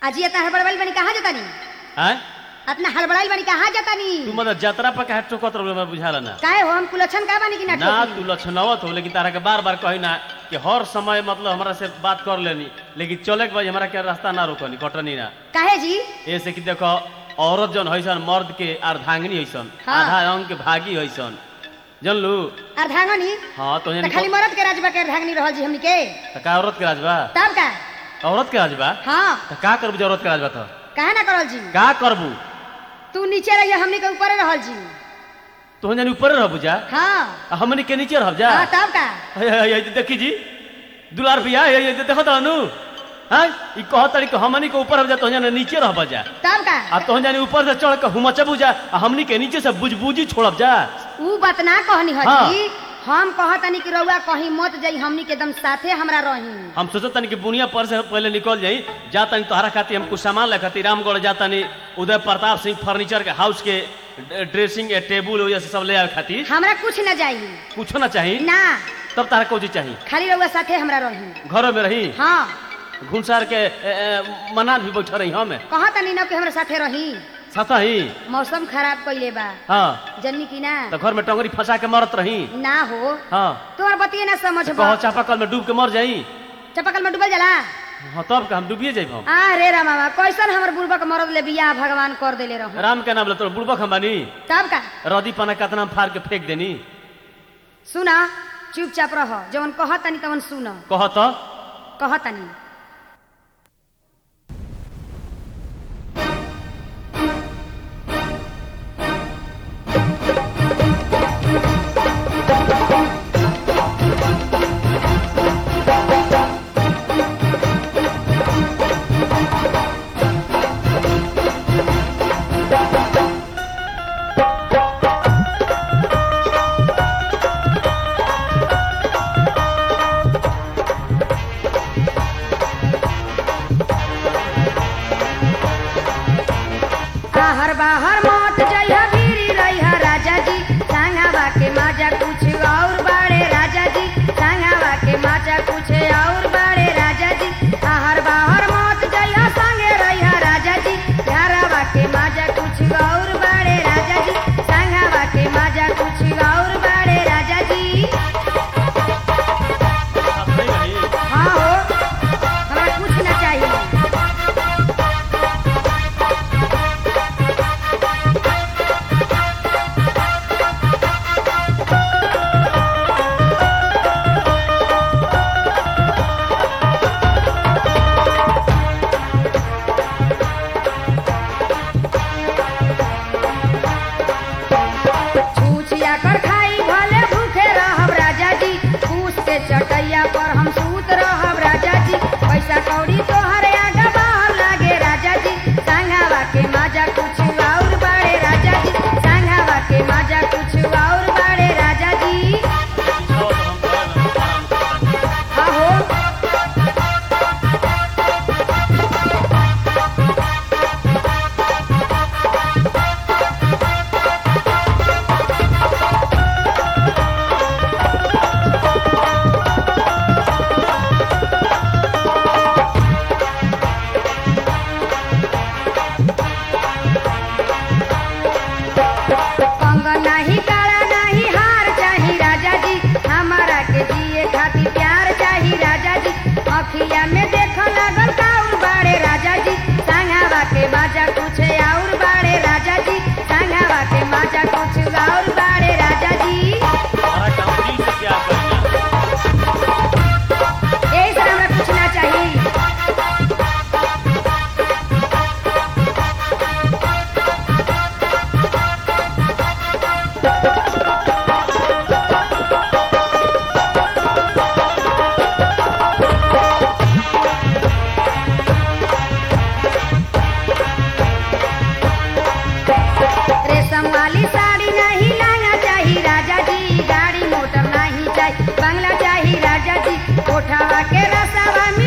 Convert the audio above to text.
अजी इतना हड़बड़ाइल बनी कहाँ जाता नी आय इतना हड़बड़ाइल बनी कहाँ जाता नी तू मतलब यात्रा पर कहे टोकत रहो मैं बुझाला ना काहे हो हम कुलक्षण का बनी कि ना ना ठोकी? तू लक्षणावत हो लेकिन तारा के बार बार कही ना कि हर समय मतलब हमरा से बात कर लेनी लेकिन चले के बाद हमरा के रास्ता ना रोकनी कटनी ना काहे जी ऐसे कि देखो औरत जन हैसन मर्द के अर्धांगिनी हैसन हाँ। आधा अंग के भागी हैसन जानलू अर्धांगनी हाँ तो तो खाली मरद के राजबा के अर्धांगनी रहल जी हमनी के तो का औरत के राज बा तब का औरत के राज बा हाँ तो का करबू जे औरत के राज बा तो काहे ना करल जी का करबू तू नीचे रहिए हमनी के ऊपर रहल जी तो जानी ऊपर रहबू जा हाँ आ हमनी के नीचे रहब जा हाँ तब का हे, हे, हे, देखी जी दुलार भैया हे, हे, देखो तो अनु हाँ ई कह तरी के हमनी के ऊपर रहब जा तो जाने नीचे रहब जा तब का आ तो जानी ऊपर से चढ़ के हुमचबू जा आ हमनी के नीचे से बुझबुजी छोड़ब जा ऊ बात ना कहनी हाँ। हजी हम कहतनी कि रउआ कहीं मत जाई हमनी के एकदम साथे हमरा रही हम सोचत तनी कि बुनिया पर से पहले निकल जाई जा तनी तोहरा खातिर हम कुछ सामान ले खातिर रामगढ़ जा तनी उदय प्रताप सिंह फर्नीचर के हाउस के ड्रेसिंग के टेबुल वजह से सब ले आवे खातिर हमरा कुछ न जाई कुछो ना चाही ना तब तारा कोची चाही खाली रउआ साथे हमरा रही घरों में रही हाँ घुमसार के ए, ए, मनान भी बैठा रही हम कहतनी न कि हमरा साथे रही सता ही मौसम खराब कइले बा हाँ जन्नी की ना तो घर में टंगरी फंसा के मरत रही ना हो हाँ तोहर बतिए ना समझ कहो चापाकल में डूब के मर जाई चपकल में डूबल जाला हाँ तब का हम डूबिए जाई हम आ रे रामा कैसन हमर बुढ़बक मरद ले बियाह भगवान कर देले रहूं राम के नाम ले तो बुड़बक हम बानी तब का रदी पना कतना हम फाड़ के फेंक देनी सुना चुपचाप रह जवन कहतनी तवन सुन कह तो कहतनी आहर बाहर मत जइहा भीरी रहिहा राजा जी संगावा के माजा कुछ और बाड़े राजा जी संगावा के माजा कुछ और बाड़े राजा जी आहर बाहर मत जइहा संगे रहिहा राजा जी घरवा के माजा कुछ और बाड़े राजा जी संगावा के माजा कुछ और बाड़े राजा जी हाँ हो हमरा कुछ ना चाहिए छूछिया कर खाई भले भूखे रहब राजा जी फूस के चटैया पर हम सूत रहब राजा जी पैसा कौड़ी तोहरे आगा बाहर लागे राजा जी संघावा के माजा कुछ और बाड़े राजा जी संघावा के माजा कुछ और बाड़े राजा जी आहो कंगन नहीं काला नहीं हार चाही राजा जी हमारा के जिए खातिर प्यार चाही राजा जी अखिया में देख लगल काउर बाड़े राजा जी संगावा के माजा कुछ और बाड़े राजा जी संगावा के माजा कुछ और बाड़े राजा जी यही से हमरा कुछ ना चाहिए रेशम वाली साड़ी नहीं लहंगा चाहिए राजा जी गाड़ी मोटर नहीं चाहिए बंगला चाहिए राजा जी कोठावा के रसावा में